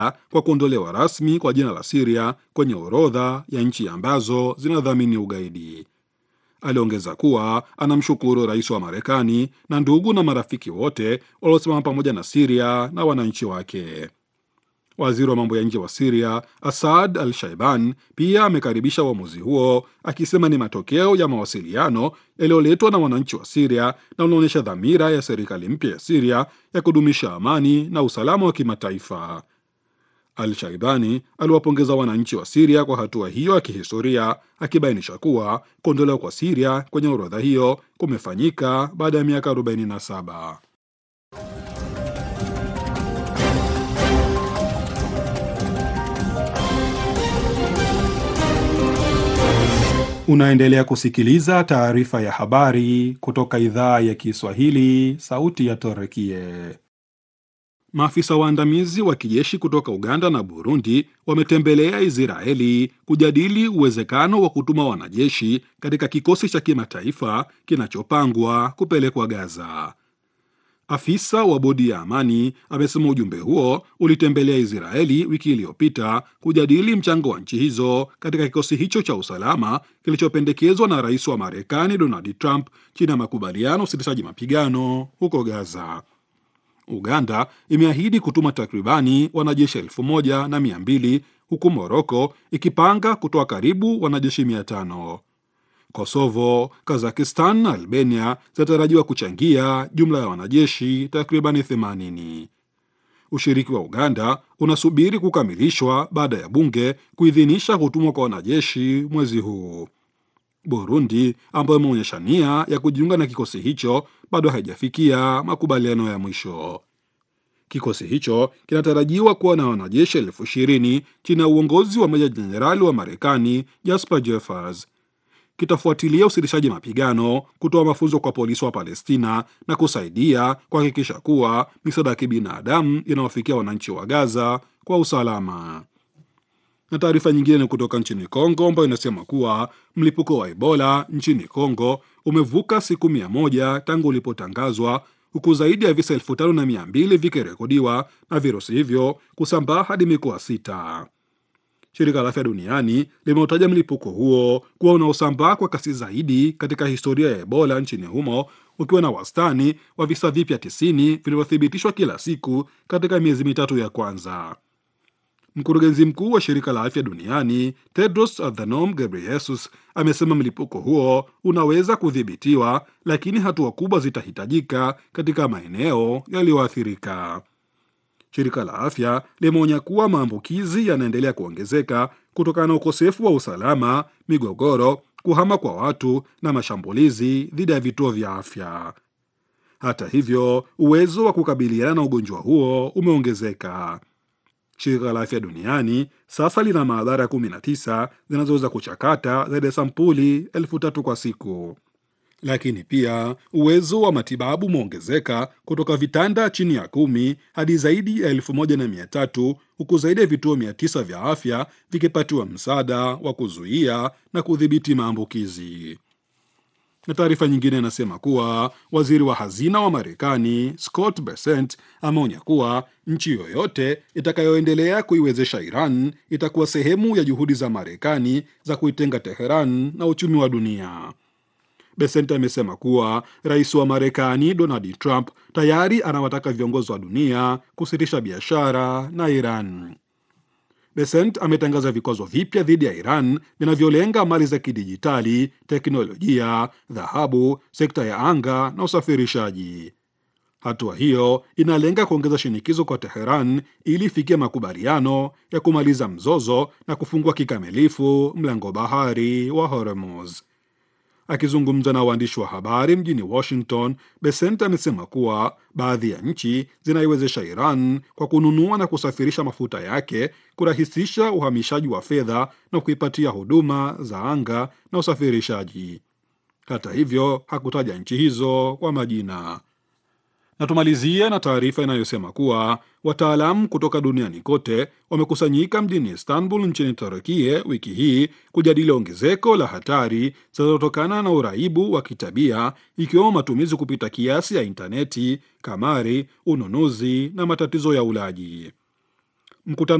kwa kuondolewa rasmi kwa jina la Siria kwenye orodha ya nchi ambazo zinadhamini ugaidi. Aliongeza kuwa anamshukuru rais wa Marekani na ndugu na marafiki wote waliosimama pamoja na Siria na wananchi wake. Waziri wa mambo ya nje wa Siria Asad Al Shaiban pia amekaribisha uamuzi huo akisema ni matokeo ya mawasiliano yaliyoletwa na wananchi wa Siria na unaonyesha dhamira ya serikali mpya ya Siria ya kudumisha amani na usalama wa kimataifa. Al Shaibani aliwapongeza wananchi wa Siria kwa hatua hiyo ya kihistoria, akibainisha kuwa kuondolewa kwa Siria kwenye orodha hiyo kumefanyika baada ya miaka 47. Unaendelea kusikiliza taarifa ya habari kutoka idhaa ya Kiswahili, sauti ya Torekie. Maafisa waandamizi wa kijeshi kutoka Uganda na Burundi wametembelea Israeli kujadili uwezekano wa kutuma wanajeshi katika kikosi cha kimataifa kinachopangwa kupelekwa Gaza. Afisa wa bodi ya amani amesema ujumbe huo ulitembelea Israeli wiki iliyopita kujadili mchango wa nchi hizo katika kikosi hicho cha usalama kilichopendekezwa na rais wa Marekani Donald Trump chini ya makubaliano usitishaji mapigano huko Gaza. Uganda imeahidi kutuma takribani wanajeshi elfu moja na mia mbili huku Moroko ikipanga kutoa karibu wanajeshi mia tano. Kosovo, Kazakistan na Albania zinatarajiwa kuchangia jumla ya wanajeshi takribani 80. Ushiriki wa Uganda unasubiri kukamilishwa baada ya bunge kuidhinisha kutumwa kwa wanajeshi mwezi huu. Burundi ambayo imeonyesha nia ya kujiunga na kikosi hicho bado haijafikia makubaliano ya mwisho. Kikosi hicho kinatarajiwa kuwa na wanajeshi elfu ishirini chini ya uongozi wa meja jenerali wa Marekani Jasper Jeffers. Kitafuatilia usitishaji mapigano, kutoa mafunzo kwa polisi wa Palestina na kusaidia kuhakikisha kuwa misaada ya kibinadamu inawafikia wananchi wa Gaza kwa usalama. Na taarifa nyingine ni kutoka nchini Kongo ambayo inasema kuwa mlipuko wa Ebola nchini Kongo umevuka siku mia moja tangu ulipotangazwa huku zaidi ya visa elfu tano na mia mbili vikirekodiwa na virusi hivyo kusambaa hadi mikoa sita. Shirika la Afya Duniani limeutaja mlipuko huo kuwa unaosambaa kwa kasi zaidi katika historia ya Ebola nchini humo ukiwa na wastani wa visa vipya 90 vilivyothibitishwa kila siku katika miezi mitatu ya kwanza. Mkurugenzi mkuu wa shirika la afya duniani Tedros Adhanom Ghebreyesus amesema mlipuko huo unaweza kudhibitiwa, lakini hatua kubwa zitahitajika katika maeneo yaliyoathirika. Shirika la afya limeonya kuwa maambukizi yanaendelea kuongezeka kutokana na ukosefu wa usalama, migogoro, kuhama kwa watu na mashambulizi dhidi ya vituo vya afya. Hata hivyo, uwezo wa kukabiliana na ugonjwa huo umeongezeka. Shirika la afya duniani sasa lina maabara 19 zinazoweza kuchakata zaidi ya sampuli elfu tatu kwa siku, lakini pia uwezo wa matibabu umeongezeka kutoka vitanda chini ya kumi hadi zaidi ya elfu moja na mia tatu huku zaidi ya vituo mia tisa vya afya vikipatiwa msaada wa kuzuia na kudhibiti maambukizi. Na taarifa nyingine inasema kuwa waziri wa hazina wa Marekani Scott Bessent ameonya kuwa nchi yoyote itakayoendelea kuiwezesha Iran itakuwa sehemu ya juhudi za Marekani za kuitenga Teheran na uchumi wa dunia. Bessent amesema kuwa rais wa Marekani Donald Trump tayari anawataka viongozi wa dunia kusitisha biashara na Iran. Besent ametangaza vikwazo vipya dhidi ya Iran vinavyolenga mali za kidijitali, teknolojia, dhahabu, sekta ya anga na usafirishaji. Hatua hiyo inalenga kuongeza shinikizo kwa Teheran ili ifikie makubaliano ya kumaliza mzozo na kufungua kikamilifu mlango bahari wa Hormuz. Akizungumza na waandishi wa habari mjini Washington, Besent amesema kuwa baadhi ya nchi zinaiwezesha Iran kwa kununua na kusafirisha mafuta yake, kurahisisha uhamishaji wa fedha na kuipatia huduma za anga na usafirishaji. Hata hivyo, hakutaja nchi hizo kwa majina. Na tumalizie na taarifa inayosema kuwa wataalamu kutoka duniani kote wamekusanyika mjini Istanbul nchini Turkia wiki hii kujadili ongezeko la hatari zinazotokana na uraibu wa kitabia ikiwemo matumizi kupita kiasi ya intaneti, kamari, ununuzi na matatizo ya ulaji. Mkutano